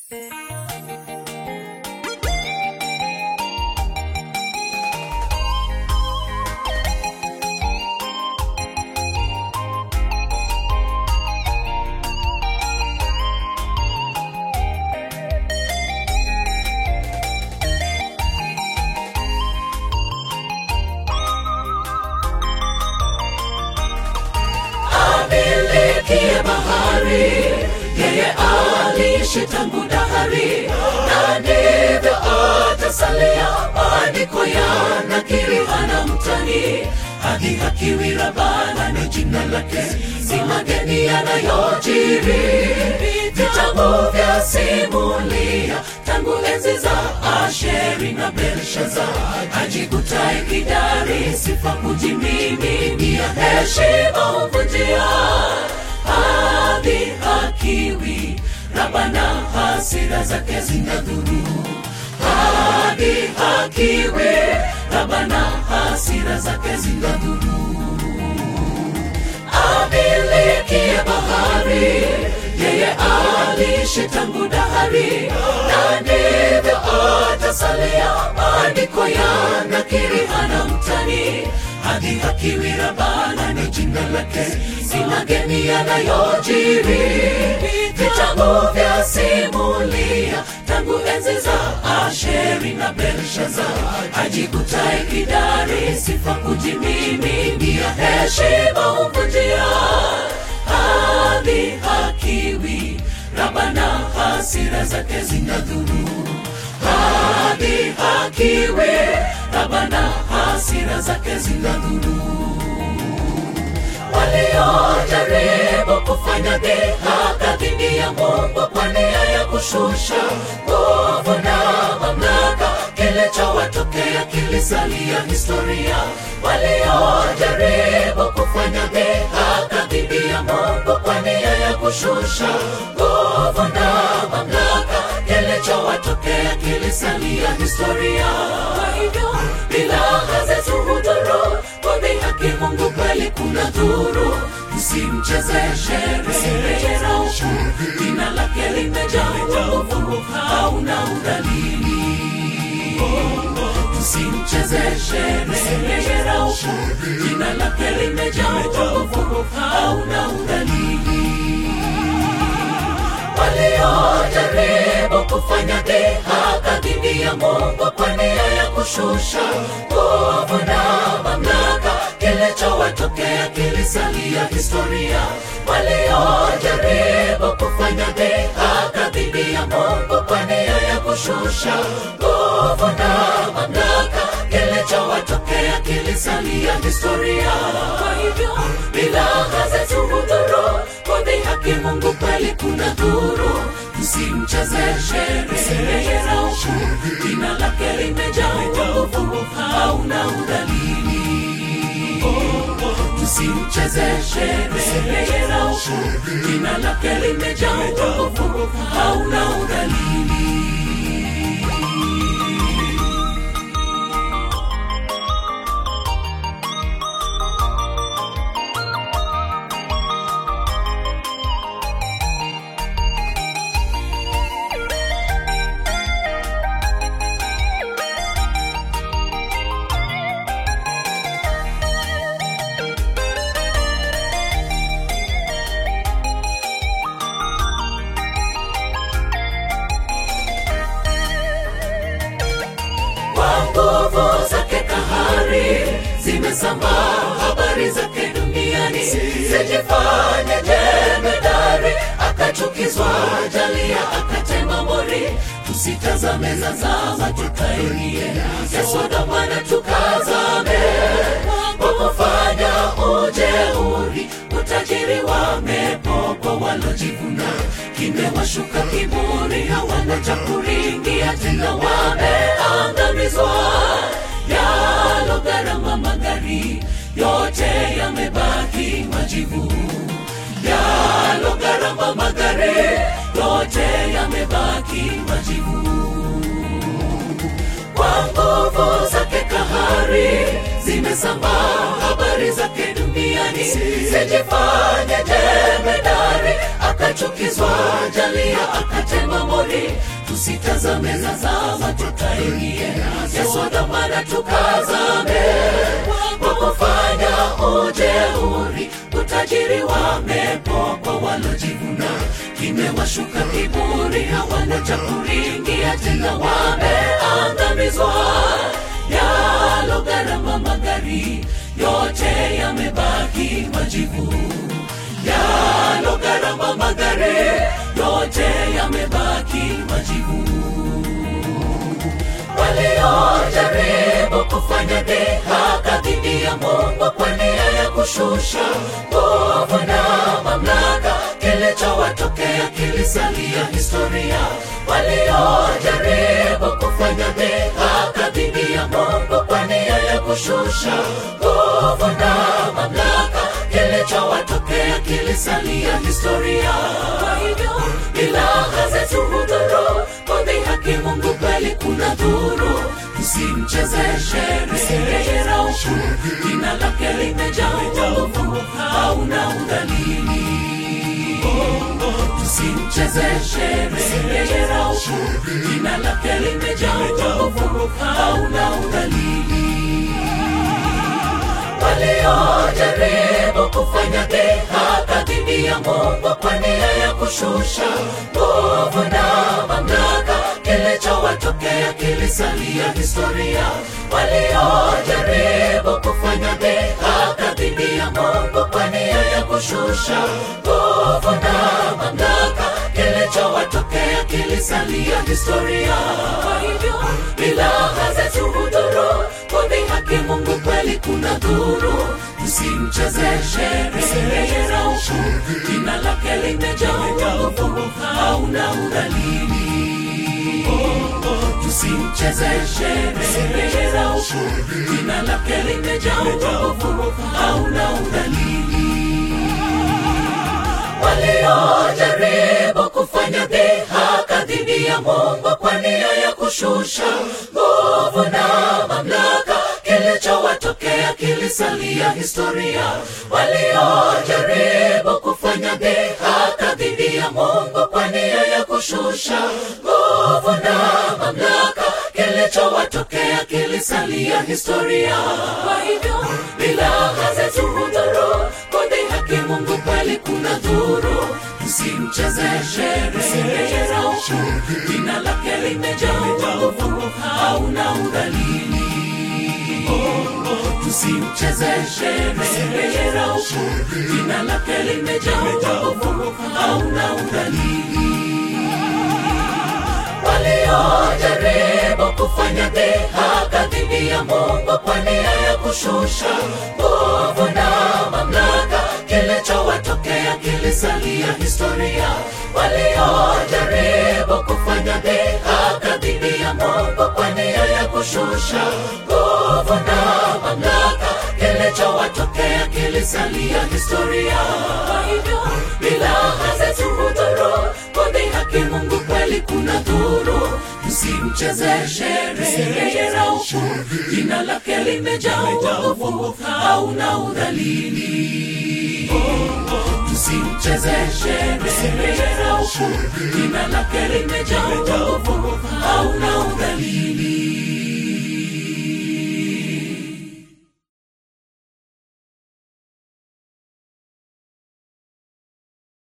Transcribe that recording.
amilikie bahari, yeye aliishi tangu dahari, na ndivyo atasalia. Maandiko yanakiri hana mtani, hadi hakiwi Rabana ni jina lake, si mageni yanayojiri. Vitabu vya simulia tangu enzi za Asheri na Belshaza, ajikutae kidari, sifa kujimiminia, heshima humvunjia hadhi hakiwi Rabana, hasira zake zinadhuru hadi hakiwi Rabana, hasira zake zinadhuru amilikie bahari, yeye aliishi tangu dahari, na ndivyo atasalia. Maandiko yanakiri hana mtani, hadi hakiwi Rabana ni jina lake, si mageni yanayojiri. Vitabu vya simulia tangu enzi za Asheri na Belshaza, ajikutae kidari, sifa kujimiminia, heshima humvunjia hadhi hakiwi Rabana, hasira zake zinadhuru hadi hakiwi Rabana, hasira zake zinadhuru waliojaribu kufanya dhihaka dhidi ya Mungu kwa nia ya kushusha nguvu na mamlaka, kilichowatokea kilisalia historia. Waliojaribu kufanya dhihaka dhidi ya Mungu kwa nia ya kushusha nguvu na mamlaka, kilichowatokea kilisalia historia. Kwa hivyo bila hazituhudhuru kudhihaki Mungu kweli kuna dhuru, msimchezeshe rejera huku, jina lake limejaa nguvu, hauna udhalili. Msimchezeshe rejera huku, jina lake limejaa nguvu, hauna udhalili waliojaribu kufanya dhihaka dhidi ya Mungu kwa nia ya kushusha nguvu na mamlaka, kilichowatokea kilisalia historia. Waliojaribu kufanya dhihaka dhidi ya Mungu kwa nia ya kushusha nguvu na mamlaka, kilichowatokea kilisalia historia. Kwa hivyo bila hazetuhudhuru kudhihaki Mungu kweli kuna dhuru, msimchezeshe rejera huku, jina lake limejaa nguvu, hauna udhalili. Msimchezeshe rejera huku, jina lake limejaa nguvu, hauna udhalili. kwa nguvu zake kahari zimesambaa habari zake duniani, sijifanye jemedari, akachukizwa jalia, akatema mori. Tusitazame za zama, tukaingie ya Sodoma na tukazame, kwa kufanya ujeuri, utajiri wamepopo, walojivuna kimewashuka kiburi, hawana cha kuringia tena, wameangamizwa. Yalo gharama magari yote yamebaki majivu, yalo gharama magari yote yamebaki majivu kwa nguvu zake kahari zimesambaa habari zake duniani, sijifanye jemedari, akachukizwa jalia, akatema mori. tusitazame zazama tukaingie ya Sodoma na tukazame kwa kufanya ujeuri utajiri wamepokwa walojivuna kimewashuka kiburi hawana cha kuringia tena wameangamizwa yalo gharama magari yote yamebaki majivu yalo gharama magari yote yamebaki majivu waliojaribu kufanya dhihaka dhidi ya Mungu kwa nia ya kushusha nguvu na mamlaka, kilichowatokea kilisalia historia. Waliojaribu kufanya dhihaka dhidi ya Mungu kwa nia ya kushusha nguvu na mamlaka, kilichowatokea kilisalia historia. Kwa hivyo ilaha zetu hudhuru kudhihaki Mungu kweli kuna dhuru, tusimchezeshe sherehe rauku, jina lake limejaa uovu, hauna udhalili. Tusimchezeshe sherehe rauku, jina lake limejaa uovu, hauna udhalili waliojaribu kufanya dhihaka dhidi ya Mungu kwa nia ya kushusha nguvu na mamlaka, kilichowatokea kilisalia historia. Waliojaribu kufanya dhihaka dhidi ya Mungu kwa nia ya kushusha nguvu na mamlaka, kilichowatokea kilisalia historia. Kwa hivyo ilaha zetu hudhuru kudhihaki Mungu kweli kuna dhuru, tusimchezeshe sherehe rauku, jina lake limejaa uovu, hauna udhalili. Tusimchezeshe sherehe rauku, jina lake limejaa uovu, hauna udhalili waliojaribu kufanya dhihaka dhidi ya Mungu kwa nia ya kushusha nguvu na mamlaka, kilichowatokea kilisalia historia. Waliojaribu kufanya dhihaka dhidi ya Mungu kwa nia ya kushusha nguvu na mamlaka, kilichowatokea kilisalia historia. Kwa hivyo bilaha zetu hudhuru kudhihaki Mungu kweli kuna dhuru, tusimchezeshe sherehe rauku, jina lake limejaa uovu, hauna udhalili. Tusimchezeshe sherehe rauku, jina lake limejaa uovu, hauna udhalili waliojaribu kufanya dhihaka dhidi ya Mungu kwa nia ya kushusha nguvu na mamlaka, kilichowatokea kilisalia historia. Waliojaribu kufanya dhihaka dhidi ya Mungu kwa nia ya kushusha nguvu na mamlaka, kilichowatokea kilisalia historia. Kwa hivyo bilaha zetu hudhuru kudhihaki Mungu kweli kuna dhuru, tusimchezeshe sherehe rauku, jina lake limejaa uovu, hauna udhalili. Tusimchezeshe sherehe rauku, jina lake limejaa uovu, hauna udhalili.